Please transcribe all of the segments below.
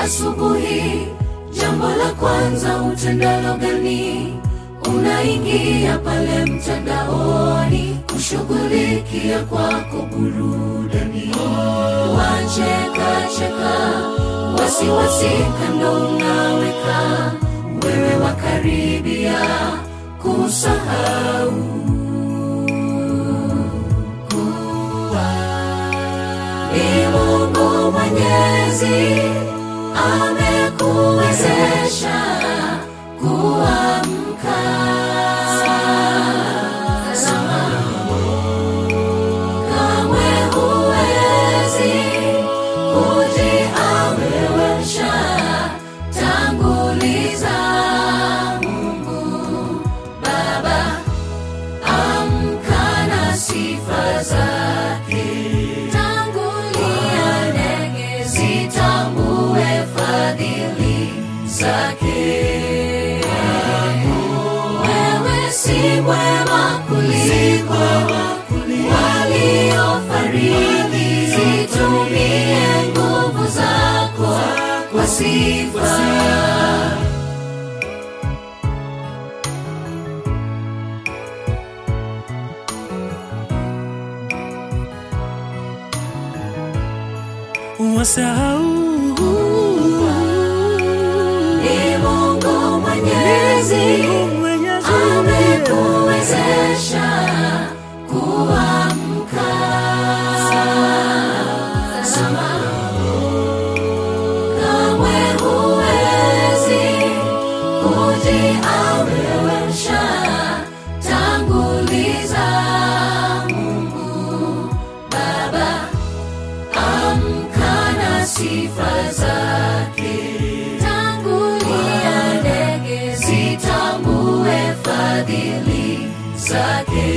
asubuhi, jambo la kwanza utendalo gani? Unaingia pale mtandaoni kushughulikia kwako burudani, wacheka cheka, wasiwasi kando unaweka, wewe wakaribia kusahau kuwa ni Mungu Mwenyezi amekuwezesha kuamka. Tazama, kamwe huwezi kujiamrisha, tanguliza Mungu Baba, amka na sifa zake tangulia ndege zitambue fadhili zake. Wewe si mwema kuliko waliofariki, zitumie nguvu zako kwa sifa. wasahau Ni Mungu Mwenyezi Mwenyezi amekuwezesha kuamka. Tazama, kamwe huwezi kujiamrisha, tanguliza Mungu Baba, amka na sifa zake, tangulia ndege zitambue fadhili zake.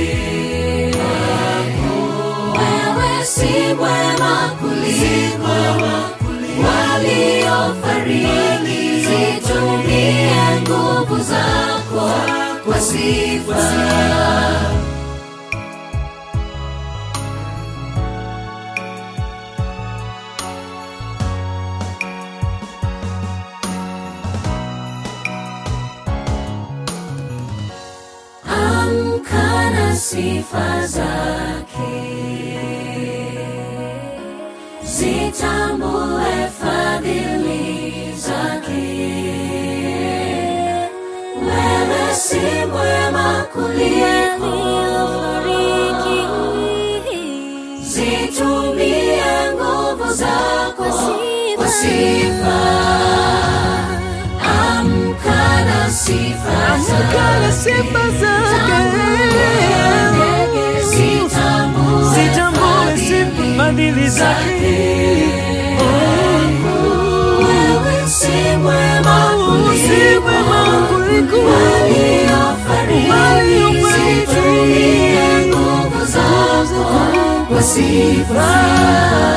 Wewe si mwema kuliko waliofariki, zitumie nguvu zako kwa sifa. amka na sifa zake, zitambue fadhili zake. Wewe si mwema kuliko zitumie nguvu zako kwa sifa. Amka na sifa zake. Kala sifa zake zitambue sifa fadhili zake Wewe si mwema si mwema kuliko waliofariki, waliofariki. zitumie nguvu zako kwa sifa.